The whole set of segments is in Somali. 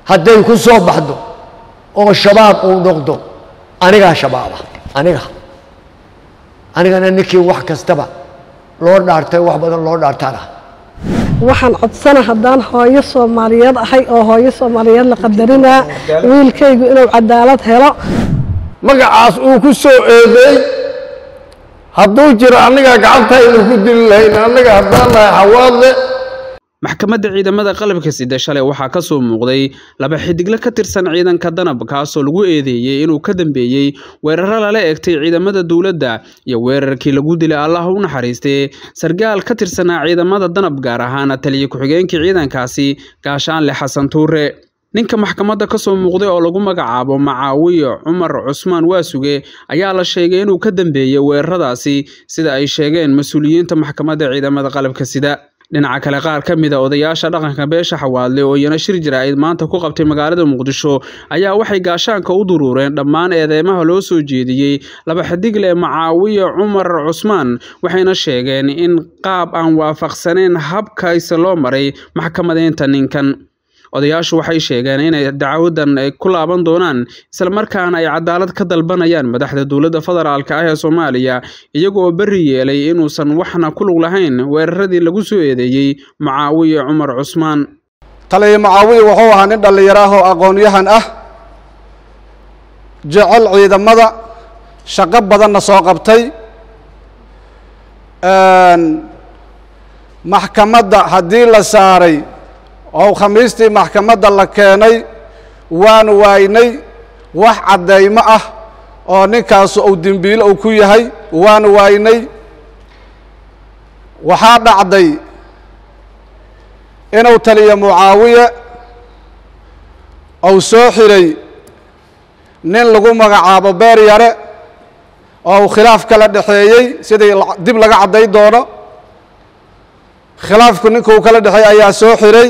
hadday ku soo baxdo oo shabaab uu noqdo anigaa shabaaba aniga anigana ninkii wax kastaba loo dhaartay wax badan loo dhaartaan ah waxaan codsana haddaan hooyo soomaaliyeed ahay oo hooyo soomaaliyeed la qadarinaa wiilkaygu inuu cadaalad helo magacaas uu ku soo eedeey hadduu jiro annagaa gacantaynu ku dili lahayn annaga haddaan nahay xawaadle maxkamadda ciidamada qalabka sida shalay waxaa ka soo muuqday laba xidigle ka tirsan ciidanka danab kaasoo lagu eedeeyey inuu ka dambeeyey weeraro lala egtay ciidamada dowladda iyo weerarkii lagu dilay allah u naxariistay sargaal ka tirsanaa ciidamada danab gaar ahaan taliya ku-xigeenkii ciidankaasi gaashaanle xasan tuure ninka maxkamadda ka soo muuqday oo lagu magacaabo macaawiye cumar cusmaan waasuge ayaa la sheegay inuu ka dambeeyey weeraradaasi sida ay sheegeen mas-uuliyiinta maxkamadda ciidamada qalabka sida dhinaca kale qaar ka mid a odayaasha dhaqanka beesha xawaadle oo iyana shir jira-id maanta ku qabtay magaalada muqdisho ayaa waxay gaashaanka u duruureen dhammaan eedeymaha loo soo jeediyey laba xidigle macaawiye cumar cusmaan waxayna sheegeen in qaab aan waafaqsaneyn habkayse loo maray maxkamadeynta ninkan odayaashu waxay sheegeen inay dacwadan ay ku laaban doonaan islamarkaana ay cadaalad ka dalbanayaan madaxda dowladda federaalka ah ee soomaaliya iyagoo berri yeelay inuusan waxna ku lug lahayn weeraradii lagu soo eedeeyey macaawiye cumar cusmaan taliya macaawiye wuxuu ahaa nin dhallinyaro ah oo aqoon-yahan ah jecel ciidamada shaqo badanna soo qabtay maxkamadda haddii la saaray oo khamiistii maxkamadda la keenay waan waaynay wax caddaymo ah oo ninkaasu uu dembiilo uu ku yahay waan waaynay waxaa dhacday inuu taliyo mucaawiye uu soo xiray nin lagu magacaabo beer yare oo uu khilaaf kala dhexeeyey sidii dib laga cadday doono khilaafku ninkuu kala dhexeeyey ayaa soo xiray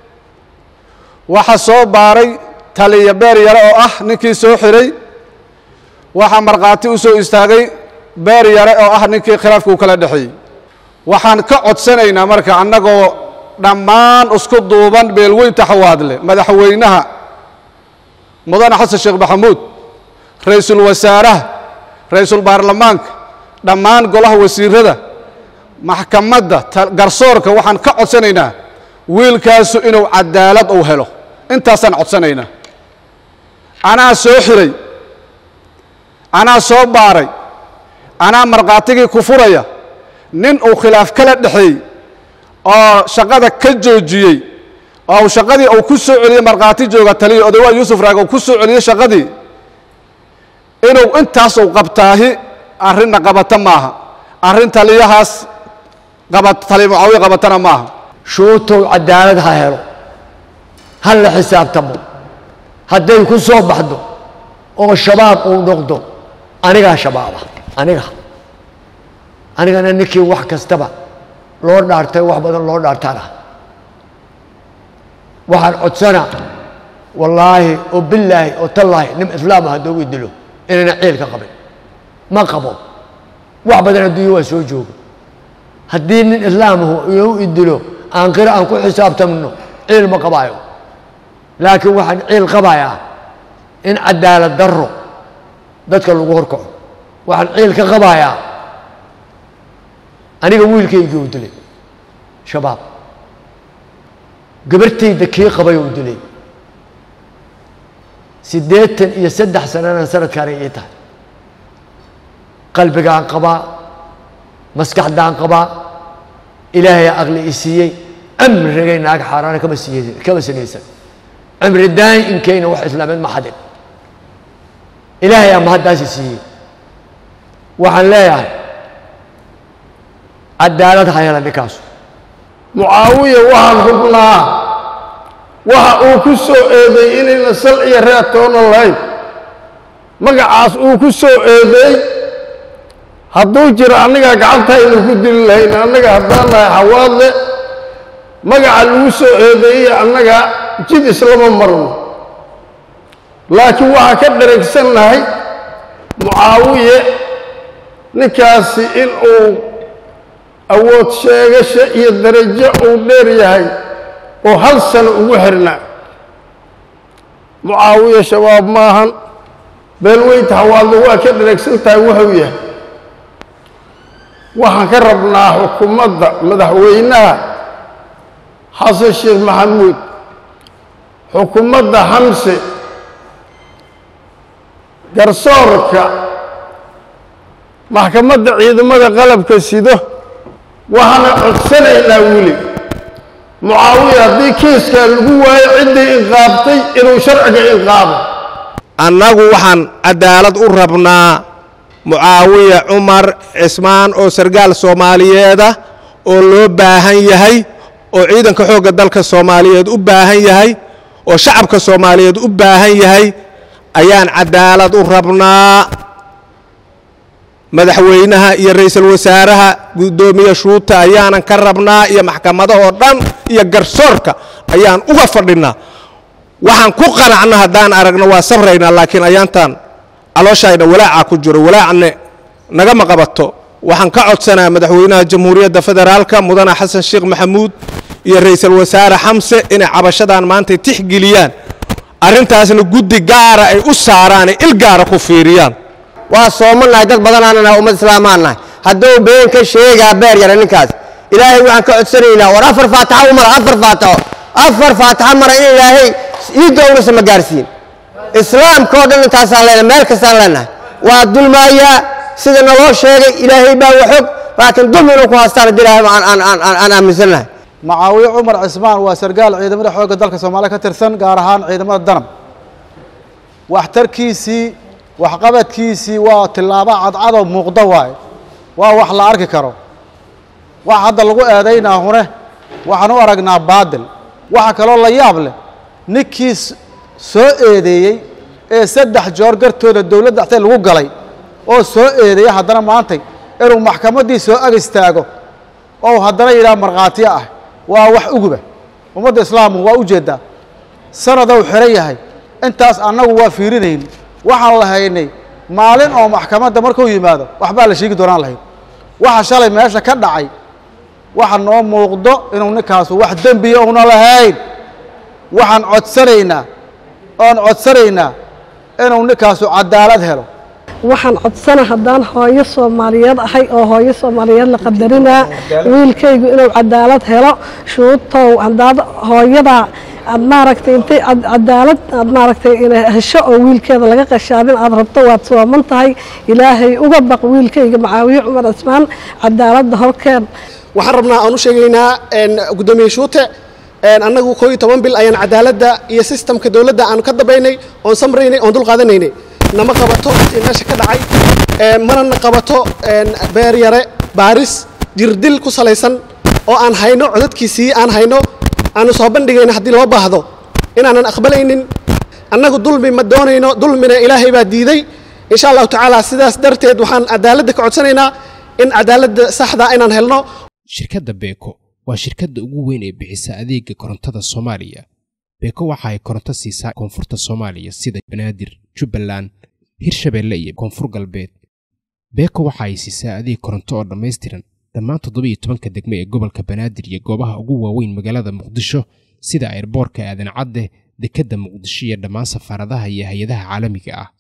waxaa soo baaray taliya beer yare oo ah ninkii soo xiray waxaa markhaati u soo istaagay beer yare oo ah ninkii khilaafkuu kala dhexeeyey waxaan ka codsanaynaa marka annagoo dhammaan isku duuban beelweynta xawaadle madaxweynaha mudane xasan sheekh maxamuud ra-iisul wasaaraha ra-iisul baarlamaanka dhammaan golaha wasiirada maxkamadda garsoorka waxaan ka codsanaynaa wiilkaasu inuu cadaalad uu helo intaasaan codsanaynaa anaa soo xiray anaa soo baaray anaa markhaatigii ku furaya nin uu khilaaf kala dhexeey oo shaqada ka joojiyey oo uu shaqadii uu ku soo celiyey markhaati jooga taliya odawaa yuusuf raag uu ku soo celiyey shaqadii inuu intaas uu qabtaahi arrinna qabata maaha arrin taliyahaas qaba taliya mucaawiya qabatana maaha shuutow cadaalad ha helo ha la xisaabtamo hadday ku soo baxdo oo shabaab uu noqdo anigaa shabaaba aniga anigana ninkii wax kastaba loo dhaartay wax badan loo dhaartaan ah waxaan codsana wallaahi oo bilaahi oo tallaahi nin islaama hadduu i dilo inayna ciil ka qabin ma qabo wax badan adduunya waa soo jooga haddii nin islaamahu inuu i dilo aan qira aan ku xisaabtamno ciil ma qabaayo laakiin waxaan ciil qabayaa in cadaalad darro dadka lagu horkaco waxaan ciil ka qabayaa aniga wiilkaygii u dilay shabaab gabartayda kii qabay uu dilay siddeetan iyo saddex sanana sanadkaanay ii tahay qalbigaan qabaa maskaxdaan qabaa ilaahay aqli i siiyey cimrigay naag xaaraana kama siiy kama sinaysan cimri daa'inkayna wax islaameed ma xadin ilaahay ama haddaasi siiyey waxaan leeyahay cadaalad ha hela ninkaasu mucaawiya waxaan hubnaa waxa uu ku soo eedeey inayna sal iyo reer toona lahayn magacaas uu ku soo eedeey hadduu jiro annagaa gacantaynu ku dili lahayn annaga haddaan nahay xawaadle magaca lagu soo eedeeyey annaga jid islama marno laakiin waxaa ka dharagsan nahay mucaawiye ninkaasi in uu awood sheegasho iyo darajo uu dheer yahay oo hal sano ugu xirnaa mucaawiya shabaab maahan beelweynta hawaadle waa ka dharagsan tahay wuxuu yahay waxaan ka rabnaa xukuumadda madaxweynaha xasan sheekh maxamuud xukuumadda xamse garsoorka maxkamadda ciidamada qalabka sido waxaana codsanaynaa weli mucaawiya haddii kiiskaa lagu waayo ciddii inqaabtay inuu sharciga inqaabo annagu waxaan cadaalad u rabnaa mucaawiya cumar cismaan oo sargaal soomaaliyeeda oo loo baahan yahay oo ciidanka xoogga dalka soomaaliyeed u baahan yahay oo shacabka soomaaliyeed u baahan yahay ayaan cadaalad u rabnaa madaxweynaha iyo ra'iisul wasaaraha guddoomiye shuuta ayaanan ka rabnaa iyo maxkamadahoo dhan iyo garsoorka ayaan uga fadhinnaa waxaan ku qanacna haddaan aragno waa sabraynaa laakiin ayaantaan calooshayna walaacaa ku jiro walaacne nagama qabato waxaan ka codsanaa madaxweynaha jamhuuriyadda federaalka mudane xasan sheekh maxamuud iyo ra'iisul wasaare xamse inay cabashadan maantay tixgeliyaan arrintaasna guddi gaara ay u saaraan il gaara ku fiiriyaan waa soomannahay dad badanaana nahay ummad islaamaan nahay hadduu been ka sheegaa beer yara ninkaas ilaahay waxaan ka codsanaynaa war afar faataxa u mara afar faataxo afar faataxa mara in ilaahay iidda unasa ma gaarsiin islaamka oo dhan intaasaan leenahay meel kastaan leenahay waa dulmaayaa sida naloo sheegay ilaahay baa waxog laakiin dulmi inuu ku haystaan haddii ilaahay aan aan aan aan aan aaminsannahay macaawiye cumar cismaan waa sargaal ciidamada xoogga dalka soomaaliya ka tirsan gaar ahaan ciidamada danab waxtarkiisii waxqabadkiisii waa tillaabo cadcadoo muuqda waaye waa wax la arki karo wax hadda lagu eedaynaa hune waxaan u aragnaa baadil waxa kaloo la yaab leh ninkii soo eedeeyey ee saddex joor gartooda dowladda axtay lagu galay oo soo eedeeyey haddana maantay inuu maxkamaddii soo ag istaago oo haddana yidhaha markhaatiyo ah waa wax uguba ummadda islaamku waa u jeeddaa sanadou xihan yahay intaas annagu waa fiirinayn waxaan lahaynay maalin oo maxkamadda markuu yimaado waxbaa la sheegi doonaan lahayn waxa shalay meesha ka dhacay waxa noo muuqdo inuu ninkaasu wax dembiya una lahayn waxaan codsanaynaa oon codsanaynaa inuu ninkaasu cadaalad helo waxaan codsana haddaan hooyo soomaaliyeed ahay oo hooyo soomaaliyeed la qadarinaa wiilkaygu inuu cadaalad helo shuutow haddaad hooyadaa aad maaragtay intay cadaalad aad maaragtay ina hesho oo wiilkeeda laga qashaadin aad rabto waad sooman tahay ilaahay uga baq wiilkayga macaawiye cumar cismaan cadaaladda horkeen waxaan rabnaa aan u sheegaynaa guddoomiye shuute annagu koo iyo toban bil ayaan cadaaladda iyo sistamka dowladda aanu ka dambaynay oon samraynay oon dulqaadanaynay nama qabato wixii meesha ka dhacay manana qabato beer yare baaris jirdil ku salaysan oo aan hayno codadkiisii aan hayno aanu soo bandhigayno haddii loo baahdo inaanan aqbalaynin annagu dulmi ma doonayno dulmina ilaahay baa diiday insha allahu tacaala sidaas darteed waxaan cadaaladda ka codsanaynaa in cadaaladda saxda inaan helno shirkadda beeko waa shirkadda ugu weyn ee bixisa adeega korontada soomaaliya beeko waxa ay koronto siisaa koonfurta soomaaliya sida banaadir jubbaland hirshabeelle iyo koonfur galbeed beeko waxa ay siisaa adeeg koronto oo dhammaystiran dhammaan toddoba iyo tobanka degme ee gobolka banaadir iyo goobaha ugu waaweyn magaalada muqdisho sida airboorka aadan cadde dekedda muqdisho iyo dhammaan safaaradaha iyo hay-adaha caalamiga ah